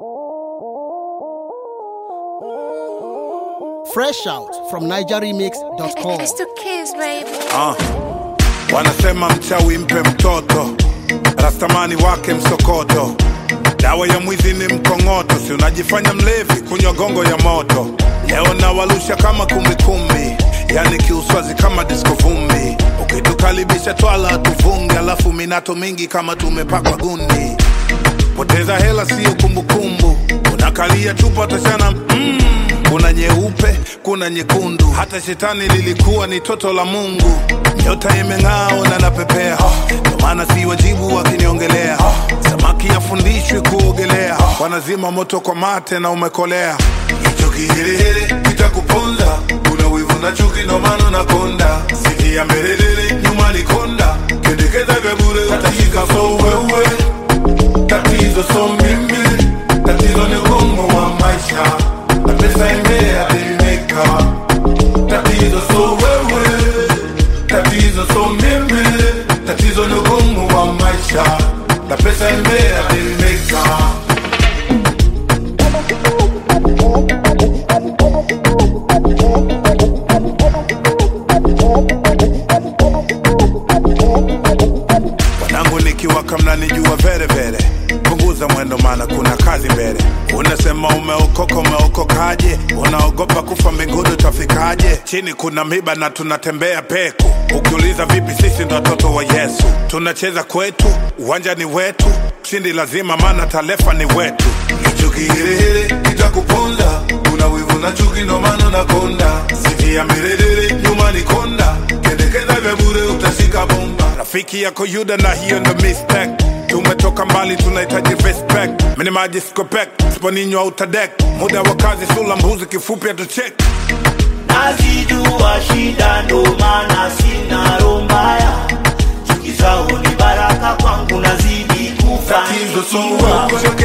Fresh out from NigerRemix.com. It's the kids, baby. Ah, wanasema mchawi mpe mtoto, rastamani wake msokoto, dawa ya mwizi ni mkongoto, si unajifanya mlevi kunywa gongo ya moto. Leo nawalusha kama kumbikumbi, yani kiuswazi kama disko vumbi, ukitukaribisha twala tuvunge, alafu minato mingi kama tumepakwa gundi. Poteza hela siyo kumbukumbu, unakalia chupa tashana mm. Kuna nyeupe, kuna nyekundu, hata shetani lilikuwa ni toto la Mungu. Nyota imeng'aa na napepea, ndio maana si wajibu wakiniongelea. Samaki afundishwi kuogelea, wanazima moto kwa mate na umekolea. Hicho kiherehere kitakuponza, una wivu na chuki, ndio maana unakonda. Sikia mbelelele, nyuma ni konda, kendekeza vya bure utashika so wewe tatizo so mimi, tatizo ni ugumu wa maisha na pesa imea imeka. Tatizo so wewe, tatizo so mimi, tatizo ni ugumu wa maisha na pesa imea imeka. wanangu nikiwaka mnanijua vere vere punguza mwendo mana kuna kazi mbele unasema umeokoka umeokokaje unaogopa kufa mbinguni utafikaje chini kuna miba na tunatembea peku ukiuliza vipi sisi ndo watoto wa yesu tunacheza kwetu uwanja ni wetu shindi lazima mana talefa ni wetu hicho kiherehere kitakuponza una wivu na chuki ndo maana unakonda sikia mirerere nyuma ni konda kendekeza vya bure utashika bomba rafiki yako yuda na hiyo ndo mistake tumetoka mbali tunahitaji respect minimaji skopek sponinywa utadek muda wa kazi sula mbuzi kifupi atuchek nazijua shida ndo maana sina roho mbaya chuki zao ni baraka kwangu nazidi tatizo so kufanikiwa wewe